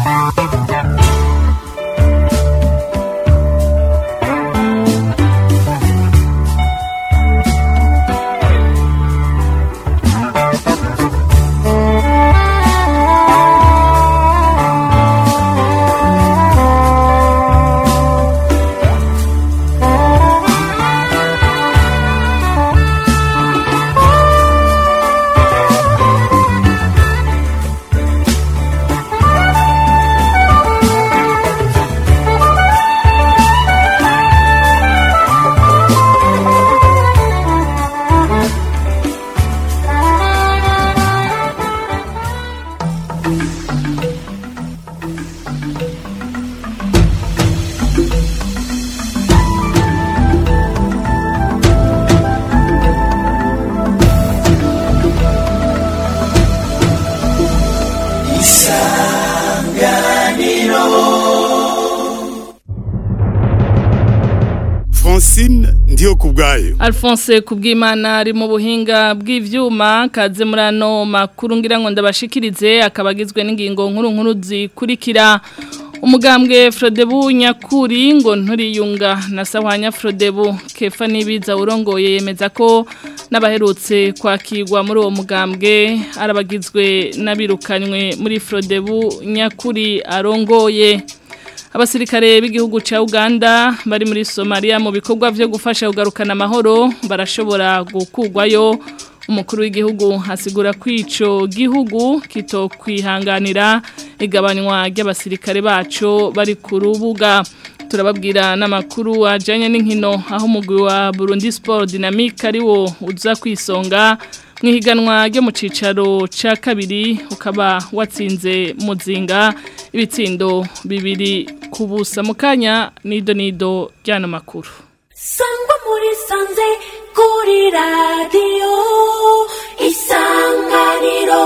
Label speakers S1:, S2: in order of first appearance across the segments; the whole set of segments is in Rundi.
S1: Francine ndiyo kubwayo
S2: Alphonse kubwimana ari mu buhinga bw'ivyuma kaze murano makuru ngira ngo ndabashikirize akabagizwe n'ingingo nkuru nkuru zikurikira umugambwe Frodebu nyakuri ngo nturiyunga na Sahwanya Frodebu kefa nibiza urongoye yemeza ko n'abaherutse kwakirwa muri uwo mugambwe arabagizwe n'abirukanywe muri Frodebu nyakuri arongoye Abasirikare b'igihugu ca Uganda bari muri Somalia mu bikorwa vyo gufasha kugarukana amahoro barashobora gukugwayo umukuru w'igihugu asigura kwico gihugu kitokwihanganira igabanywa ry'abasirikare bacu bari ku rubuga turababwira n'amakuru ajanye n'inkino aho umugwi wa Burundi Sport Dynamique ari wo uza kwisonga mwihiganwa ryo mu cicaro ca kabiri ukaba watsinze muzinga ibitsindo bibiri kubusa mukanya nido nido ryano makuru
S3: sangwa muri sanze kuri radiyo isanganiro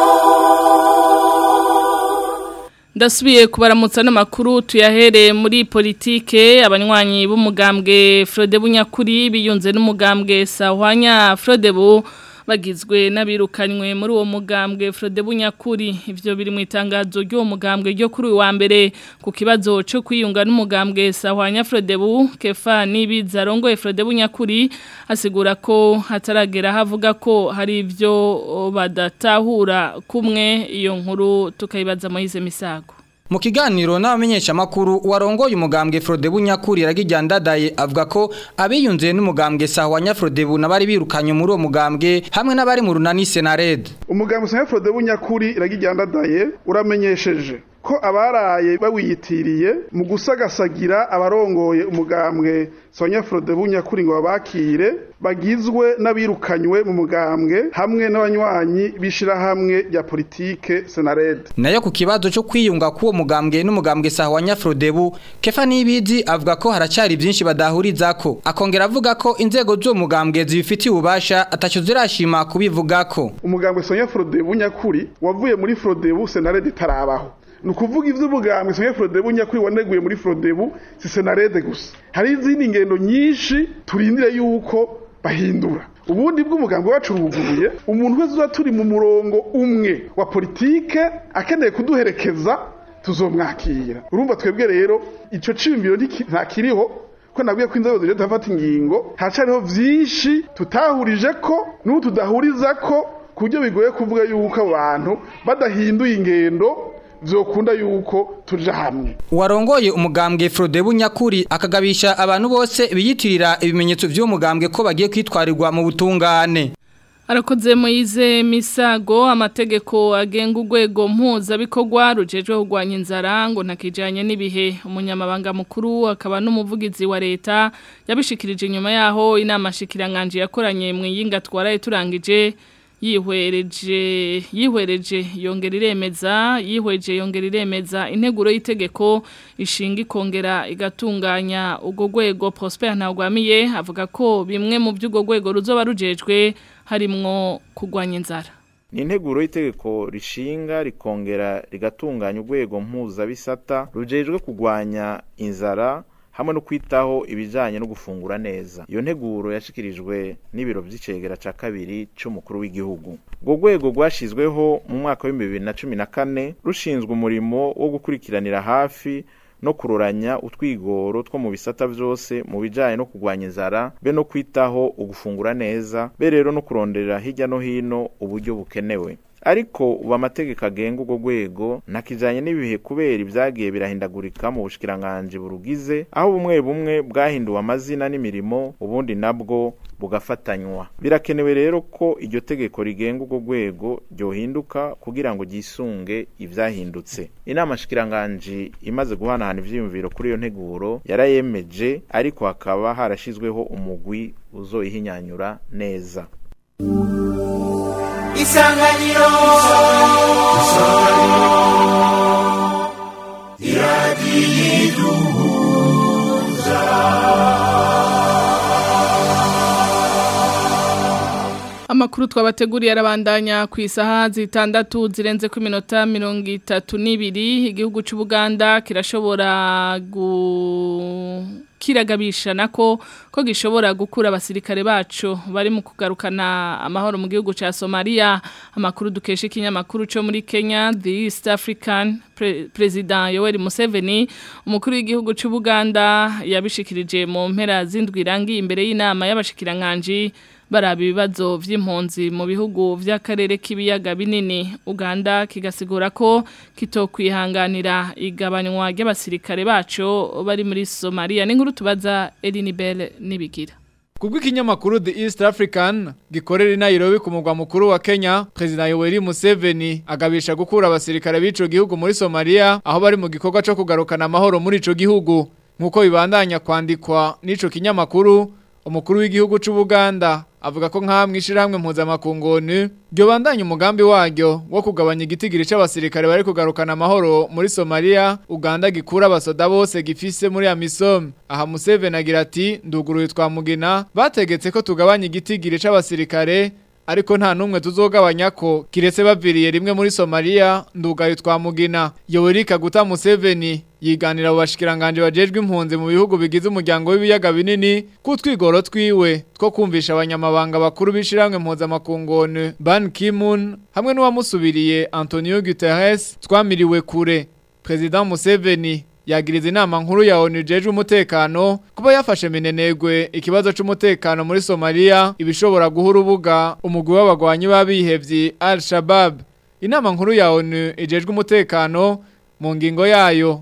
S2: ndasubiye kubaramutsa n'amakuru tuyahere muri politike abanywanyi b'umugambwe Frode Bunyakuri biyunze n'umugambwe Sahwanya Frodebu bagizwe n'abirukanywe muri uwo mugambwe Frode Bunyakuri ivyo biri mu itangazo ry'uwo mugambwe ryo kuri uyu wa mbere ku kibazo cyo kwiyunga n'umugambwe Sahwanya Frodebu Kefa nibiza rongoye Frode Bunyakuri asigura ko hataragera havuga ko hari ivyo badatahura kumwe iyo nkuru tukayibaza Moise Misago
S4: Mu kiganiro n'abamenyesha makuru warongoye umugambwe Frodebu nyakuri iragijyandadaye avuga ko abiyunze n'umugambwe Sahwanya Frodebu nabari birukanye muri uwo mugambwe hamwe n'abari mu runani Senared.
S5: umugambwe Sahwanya Frodebu nyakuri iragijyandadaye uramenyesheje ko abaraye bawiyitiriye mu gusagasagira abarongoye umugambwe Sonya Frodebu nyakuri ngo babakire bagizwe n'abirukanywe mu mugambwe hamwe n'abanywanyi bishirahamwe rya politike Senared.
S4: Nayo ku kibazo cyo kwiyunga k'uwo mugambwe n'umugambwe Sahwanya Frodebu Kefa Nibizi avuga ko haracari byinshi badahurizako akongera avuga ko inzego z'uwo mugambwe zibifitiye ububasha ataco zirashima kubivugako.
S5: umugambwe Sonya Frodebu nyakuri wavuye muri Frodebu Senared itarabaho ni ukuvuga iby'ubugambwe Sonya Frodebu nyakuri waneguye muri Frodebu si Senarede gusa hari izindi ngendo nyinshi turindire yuko bahindura ubundi bw'umugambwe wacu uruguruye umuntu wese uza turi mu murongo umwe wa politike akeneye kuduherekeza tuzomwakira urumva twebwe rero ico cimbiro ntakiriho ko nabwiye ko inzego zije zafata ingingo hacariho vyinshi tutahurije ko n'ubu tudahuriza ko ku buryo bigoye kuvuga yuko abantu badahinduye ingendo vyokunda yuko tuja hamwe
S4: Warongoye umugambwe Frodebu nyakuri akagabisha abantu bose biyitirira ibimenyetso vy'uwo mugambwe ko bagiye kwitwarirwa mu butungane.
S2: Arakoze Moize Misago amategeko agenga urwego mpuzabikorwa rujejwe kurwanya inzara ngo ntakijanye n'ibihe umunyamabanga mukuru akaba n'umuvugizi wa leta yabishikirije inyuma yaho inama shikiranganje yakoranye mu yinga twaraye turangije yihwereje yihwereje yongera iremeza yihweje yongera iremeza integuro y'itegeko ishinga ikongera igatunganya ubwo rwego Prosper Ntagwamiye avuga ko bimwe mu by'ubwo rwego ruzoba rujejwe harimwo kurwanya inzara
S6: ni integuro y'itegeko rishinga rikongera rigatunganya urwego mpuzabisata rujejwe kurwanya inzara hamwe no kwitaho ibijanye no gufungura neza iyo nteguro yashikirijwe n'ibiro vy'icegera ca kabiri c'umukuru w'igihugu urwo rwego rwashizweho mu mwaka w'ibihumbi bibiri na cumi na kane rushinzwe umurimo wo gukurikiranira hafi no kuroranya utwigoro two mu bisata vyose mu bijanye no kurwanya inzara be no kwitaho ugufungura neza be rero no kuronderera hirya no hino uburyo bukenewe ariko ubu amategeko agenga urwo rwego ntakijanye n'ibihe kubera ibyagiye birahindagurika mu bushikiranganji burugize aho bumwe bumwe bwahinduwe amazina n'imirimo ubundi nabwo bugafatanywa birakenewe rero ko iryo tegeko rigenga urwo rwego ryohinduka kugira ngo ryisunge ivyahindutse inama shikiranganji imaze guhanahana ivyiyumviro kuri iyo nteguro yarayemeje ariko hakaba harashizweho umugwi uzoyihinyanyura neza
S7: isanganiro
S2: Amakuru twabateguriye arabandanya ku isaha zitandatu zirenze ku minota mirongo itatu n'ibiri igihugu cy'u Buganda kirashobora gu kiragabisha nako ko gishobora gukura abasirikare bacu bari mu kugarukana amahoro mu gihugu ca Somalia amakuru dukesha ikinyamakuru cyo muri Kenya the East African Pre President Yoweri Museveni umukuru w'igihugu cy'u Buganda yabishikirije mu mpera zindwi rangi imbere y'inama y'abashikiranganje baraba ibibazo vy'impunzi mu bihugu vy'akarere k'ibiyaga binini Uganda kigasigura ko kitokwihanganira igabanywa ry'abasirikare bacu bari muri Somalia n'inkuru tubaza Elinibel nibigira
S8: Kubwo ikinyamakuru The East African gikorera i Nairobi ku mugwa mukuru wa Kenya, President Yoweri Museveni agabisha gukura abasirikare b'ico gihugu muri Somalia aho bari mu gikorwa cyo kugarukana amahoro muri ico gihugu. Nkuko bibandanya kwandikwa n'ico kinyamakuru, umukuru w'igihugu c'u Buganda avuga ko nkamwe ishirahamwe mpuzamakungoni ryo bandanya umugambi waryo wo kugabanya igitigiri c'abasirikare bari kugarukana amahoro muri Somalia Uganda gikura abasoda bose gifise muri Amisom aha Museveni agira ati nduguruye twamugina bategetse ko tugabanya igitigiri c'abasirikare ariko nta numwe tuzogabanya ko kiretse baviriye rimwe muri Somalia ndugaye twamugina Yoweri Kaguta Museveni yiganira abo bashikiranganje bajejwe impunzi mu bihugu bigize umuryango w'ibiyaga binini kutwigoro twiwe two kumvisha abanyamabanga bakuru bishiramwe mpuzamakungoni Ban Ki-moon hamwe n'uwamusubiriye Antonio Guterres twamiriwe kure President Museveni yagiriza inama nkuru ya ONU jeje umutekano kuba yafashe minenegwe ikibazo c'umutekano muri Somalia ibishobora guha urubuga umugwi w'abagwanyi babihevye Al-Shabaab inama nkuru ya ONU ijejwe umutekano mu ngingo yayo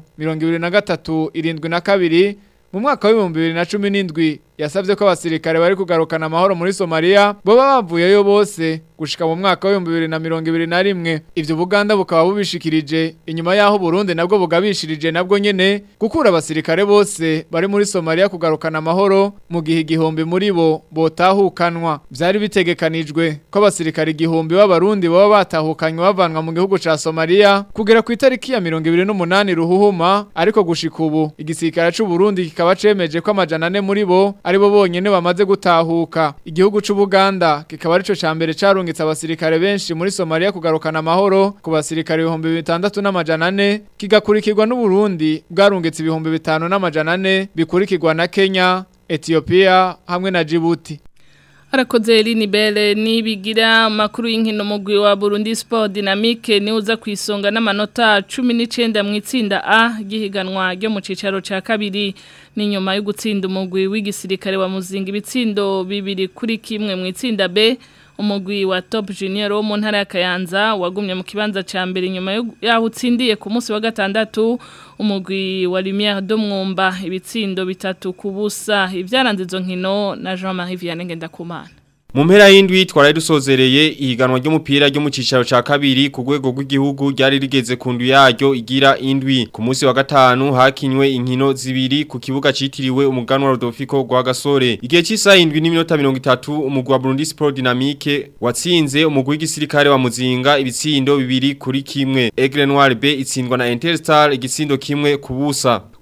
S8: 23 irindwi na kabiri mu mwaka w'ibihumbi bibiri na cumi n'indwi yasabye ko abasirikare bari kugarukana amahoro muri Somalia boba bavuyeyo bose gushika mu mwaka w'ibihumbi bibiri na mirongo ibiri na rimwe ivyo Buganda bukaba bubishikirije inyuma yaho Burundi nabwo bugabishirije nabwo nyene gukura abasirikare bose bari muri Somalia kugarukana amahoro mu gihe igihumbi muri bo botahukanwa vyari bitegekanijwe ko abasirikare igihumbi b'abarundi baba batahukanywe bavanwa mu gihugu ca Somalia kugera ku itariki ya mirongo ibiri n'umunani ruhuhuma ariko gushika ubu igisirikare c'u Burundi kikaba cemeje ko amajana ane muri bo aribo bonyene bamaze gutahuka igihugu c'u Buganda kikaba arico ca mbere carungitse abasirikare benshi muri Somalia kugarukana amahoro ku basirikare 1600 n'amajana 4 kigakurikirwa n'u Burundi bwarungitse ibihumbi 5 n'amajana 4 bikurikirwa na Kenya Ethiopia hamwe na Djibouti
S2: Arakoze Eline Bele nibigira makuru y'inkino mugwi wa Burundi Sport Dynamique ni uza kwisonga n'amanota 19 mu itsinda A gihiganwa ryo mu cicaro ca kabiri ni nyuma yo gutsinda umugwi w'igisirikare wa Muzinga ibitsindo bibiri kuri kimwe mu itsinda B umugwi wa Top Junior wo mu ntara ya Kayanza wagumye mu kibanza ca mbere nyuma yaho utsindiye ku munsi wa gatandatu umugwi wa Lumière do Mwumba ibitsindo bitatu kubusa ivyaranze izo nkino na Jean-Marie Vianney Ngendakumana
S9: mu mpera y'indwi twari dusozereye ihiganwa ry'umupira ryo mu cicaro ca kabiri ku rwego rw'igihugu ryari rigeze ku ndu yaryo igira indwi ku munsi wa gatanu hakinywe inkino zibiri ku kibuga citiriwe umuganwa Rodolfo gwa Gasore igihe cy'isaha indwi n'iminota 30 umugwi wa Burundi Sport Dynamique watsinze umugwi w'igisirikare wa Muzinga ibitsindo bibiri kuri kimwe Aigle Noir B itsindwa na Interstar igitsindo kimwe kubusa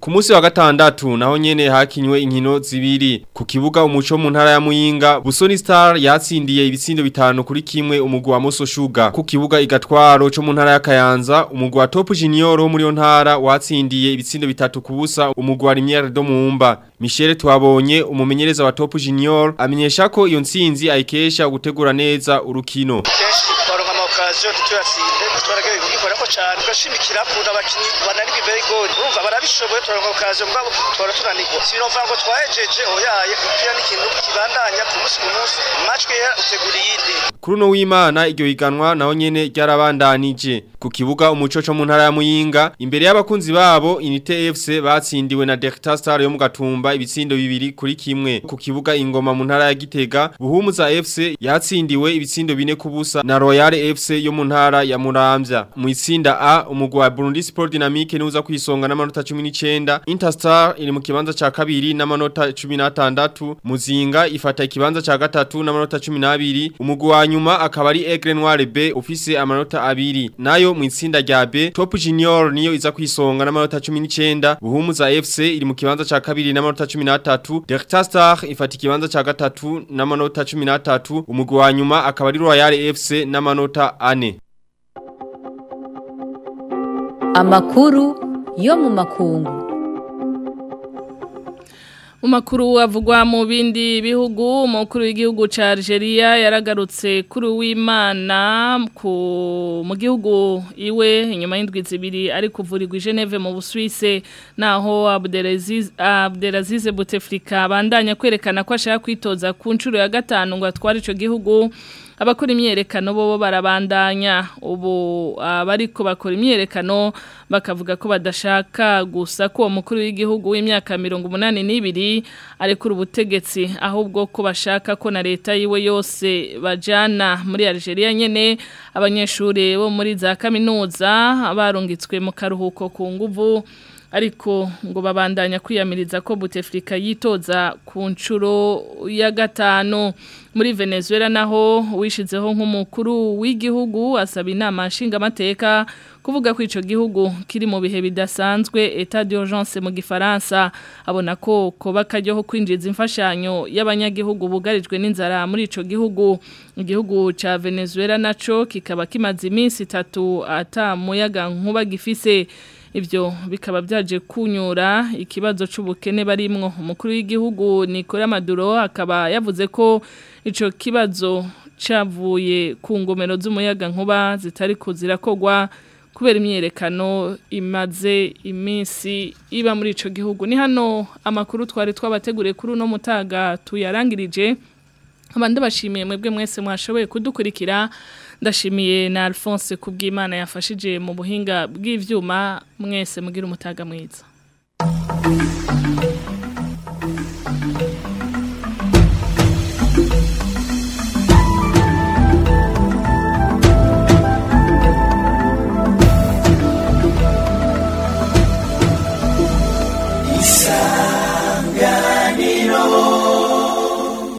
S9: Ku munsi wa gatandatu naho nyene hakinywe inkino zibiri ku kibuga umuco mu ntara ya Muyinga Busoni Star yatsindiye ibitsindo bitanu kuri kimwe umugwa wa Moso Sugar ku kibuga igatwaro cyo mu ntara ya Kayanza umugwa wa Top Junior wo muri yo ntara watsindiye ibitsindo bitatu kubusa umugwa wa Limiere do Mumba Michel twabonye umumenyereza wa Top Junior amenyesha ko iyo ntsinzi ayikesha gutegura neza urukino
S7: twaronka amakaziyo ntituyatsinde twaragiye kugikora ko cyane tugashimikira ku abakinyi bananirwa imbere y'igori urumva barabishoboye twaronka amakaziyo mugabo twara tunanirwa sinova ngo twahejeje oyaye umupira n'ikintu kibandanya ku munsi ku munsi match ye utegura iyindi
S9: Kuri uno w'Imana iryo higanwa naho nyene ryarabandanije ku kibuga umuco cyo mu ntara ya Muyinga imbere y'abakunzi babo Unite FC batsindiwe na Delta Star yo mu Gatumba ibitsindo bibiri kuri kimwe ku kibuga ingoma mu ntara ya Gitega Buhumuza FC yatsindiwe ibitsindo bine kubusa na Royal FC yo mu ntara ya Muramvya mu itsinda A umugwa wa Burundi Sport Dynamique nuza kwisonga n'amanota 19 Interstar iri mu kibanza ca kabiri n'amanota 16 Muzinga ifata ikibanza ca gatatu n'amanota 12 umugwa wa nyuma akaba ari Aigle Noir B ufise amanota abiri nayo mu itsinda rya B Top Junior niyo iza kwisonga n'amanota 19 Buhumuza FC iri mu kibanza ca kabiri n'amanota 13 Delta Star ifata ikibanza ca gatatu n'amanota 13 umugwa wa nyuma akaba ari Royal FC n'amanota 4
S10: Amakuru yo mu makungu.
S2: Umakuru avugwa mu bindi bihugu umukuru w'igihugu ca Algeria yaragarutse kuri w'Imana ku mu gihugu iwe inyuma y'indwi zibiri ari kuvurirwa i Geneve mu Busuwise naho Abdelaziz Abdelaziz Bouteflika bandanya kwerekana ko ashaka kwitoza ku nshuro ya gatanu ngo atware ico gihugu abakora imyerekano bo barabandanya ubu abariko bakora imyerekano bakavuga ko badashaka gusa ko uwo mukuru w'igihugu w'imyaka mirongo umunani n'ibiri arekura ubutegetsi ahubwo ko bashaka ko na leta yiwe yose bajana muri Algeria nyene abanyeshuri bo muri za kaminuza barungitswe mu karuhuko ku nguvu ariko ngo babandanya kwiyamiriza ko Bouteflika yitoza ku nshuro ya gatanu muri Venezuela naho wishizeho nk'umukuru w'igihugu asaba inama nshingamateka kuvuga ko ico gihugu kiri mu bihe bidasanzwe etat d'urgence mu gifaransa abona ko koba kajyaho kwinjiza imfashanyo y'abanyagihugu bugarijwe n'inzara muri ico gihugu igihugu ca Venezuela naco kikaba kimaze iminsi itatu ata muyaga nkuba gifise Ibyo bikaba byaje kunyura ikibazo c'ubukene barimwo umukuru w'igihugu Nicolas Maduro akaba yavuze ko ico kibazo cavuye ku ngomero z'umuyaga nkuba zitari kuzirakogwa kubera imyerekano imaze iminsi iba muri ico gihugu ni hano amakuru twari twabateguriye kuri uno mutaga tuyarangirije abandi bashimiye mwebwe mwese mwashoboye kudukurikira ndashimiye na Alphonse kubw'Imana yafashije mu buhinga bw'ivyuma mwese mugira umutaga mwiza